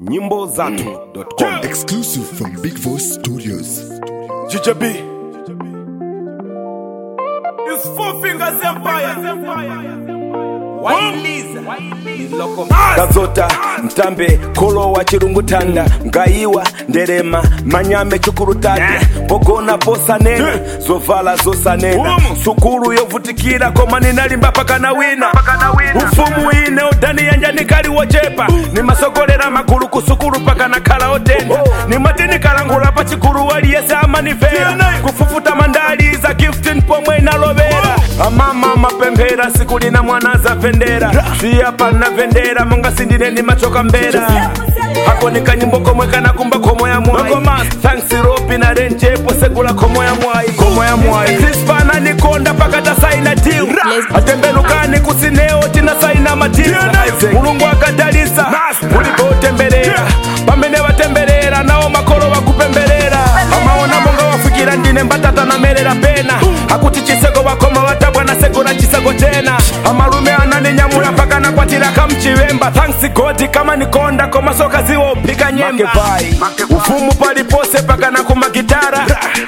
nyimbo zatu.com Exclusive from Big Voice Studios. GJB It's four fingers empire kazota mtambe kolo wa chirungutanda ngaiwa nderema manyame chukurutanda pogona posanena zovala zosanena sukulu yovutikira koma ninalimba pakana wina ufumu ine udani yanja nikali wochepa nimasogolera magulu kusukulu pakana khala otenda nimatinikhalangula pa chikulu waliyese amanifera kufufuta mandali za giftin pomwe inalovera amama mapemphera siku lina mwana azapendera siya pana vendera monga sindine ndi machoka mbera akonika nyimbo komwe kana kumba khomo ya mwayi thanks ropi na renjepo segula khomo ya mwayi khomo ya mwayi krispana nikonda pakata saina deal atembelukani kusineo tina saina matimu mulungu akadalisa ulipotemberera pamene watemberera nawo makolo wakupemberera amaona monga wafikira ndine mbatata namerera pena akuti chiseko wakoma watabwa na seko na chiseko tena amalume ananinyamula mpaka nakwatira kamchivemba thanks god kama nikonda koma soka ziwo uphika nyemba ufumu palipose paka na kumagitara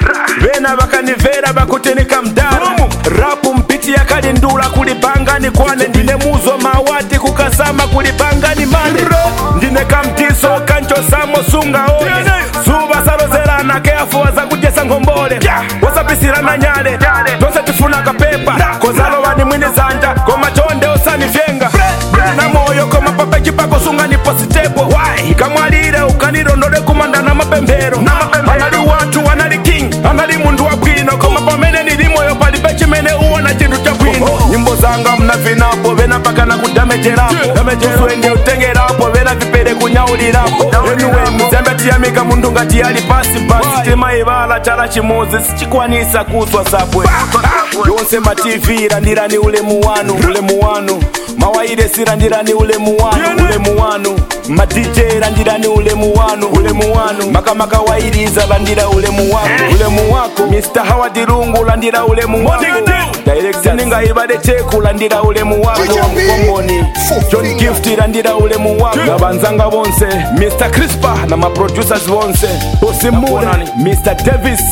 vena vakanivera vakutinika mdara rapu mpiti yakali ndula kulipanga ni kwane ndine muzo mawati kukasama kulipanga ni mane ndine kamtiso kanchosamo sunga one zuva salozerana keafuwa zakujesa ngombole wasapisirana nyale tonse tifuna kapepa kozalova ni mwini zanja koma chonde usanivyenga na moyo koma pape chipako sunga ni positepo kamwalire ukanirondole kumanda na mapemphero anali wanthu anali king anali munthu wabwino koma pamene nili moyo palibe chimene uwona chinthu chabwino nyimbo zanga mnavinapo vena pakana kudamejerapo damejuswende utengerapo vena vipere kunyaulirapo anyway muzambe tiyamika munthu ngati ali pasi basi timayivala chala chimodzi sichikwanisa kuswa sabwe yonse mativi landirani ulemu wanu ulemu wanu mawairesi landirani ulemu wanu ulemu wanu madj landirani ulemu wanu ulemu wanu makamaka wairiza landira ulemu wako ulemu wako mr howard lungu landira ulemu wako direction ningaibade cheku landira ulemu wako mkongoni john gift landira ulemu wako na banzanga bonse mr crispa na maproducers bonse usimule mr davis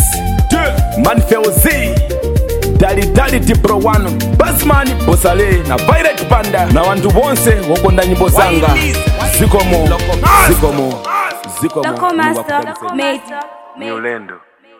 manfelz dalidali tipro wanu basman bosale na violet panda na wantu bonse wokonda nyimbo zanga zikomo zikomo zikomo Loco Mungu Master, akubariki. mate. ni ulendo